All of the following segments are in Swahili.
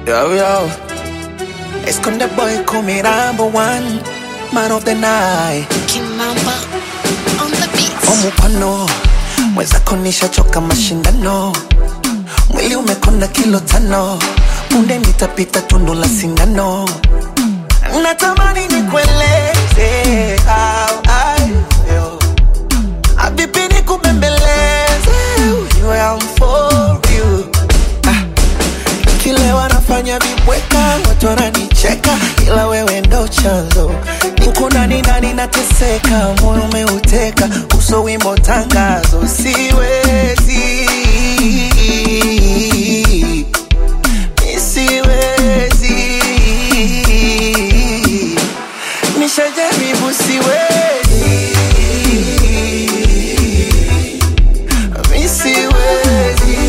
Yo, yo. Esconde boy, call me number one. Man of the night. Kimamba on the beat. Omupano. Mwenzako nishachoka mashindano. Mwili umekonda kilo tano. Punde nitapita tundu la sindano. Natamani nikueleze how I feel. Habibi nikubembeleze. You am for you. Ah. Kile wanafanya vibweka, watu wananicheka, ila wewe ndo chanzo. Uko ndani ndani nateseka, moyo umeuteka, uso wimbo tangazo, siwezi Mi siwezi nishajaribu, siwezi Mi siwezi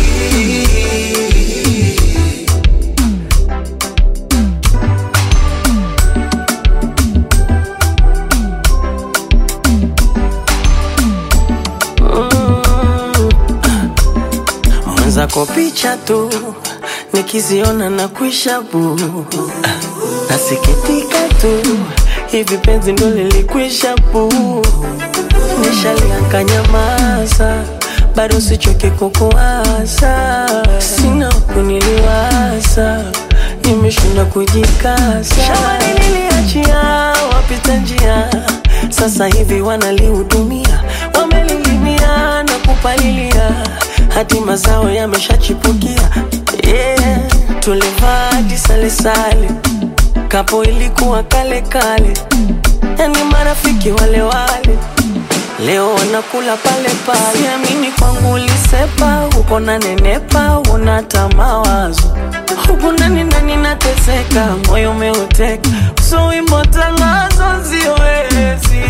mwenzako picha tu nikiziona na kuisha bu nasikitika tu hivi penzi ndo lilikwisha bu nishalianka nyamaza bado sichoke kukuwaza sina kuniliwaza nimeshinda kujikasa shambani niliachia wapita njia sasa hivi wanalihudumia wamelilimia na kupalilia hadi mazao yameshachipukia yeah. tulivaa hadi salesale kapo ilikuwa kale kale yani marafiki wale wale leo wanakula pale pale siamini kwangu ulisepa uko na nenepa unata mawazo huku ndani ndani nateseka moyo umeuteka so wimbo tangazo siwezi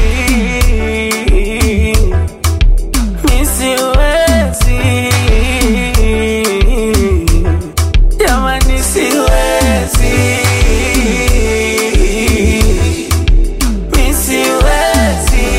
mi siwezi jamani siwezi mi siwezi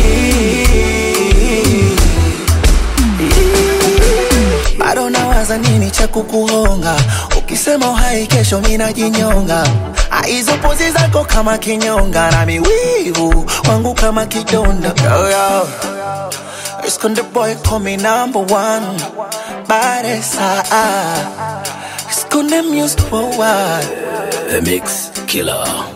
bado nawaza nini cha kukuhonga ukisema uhai kesho minajinyonga Ah, hizo pozi zako kama kinyonga na miwivu wangu kama kidonda yo, yo. Esconde boy call me number one Baresa Esconde music worldwide The Mix Killer.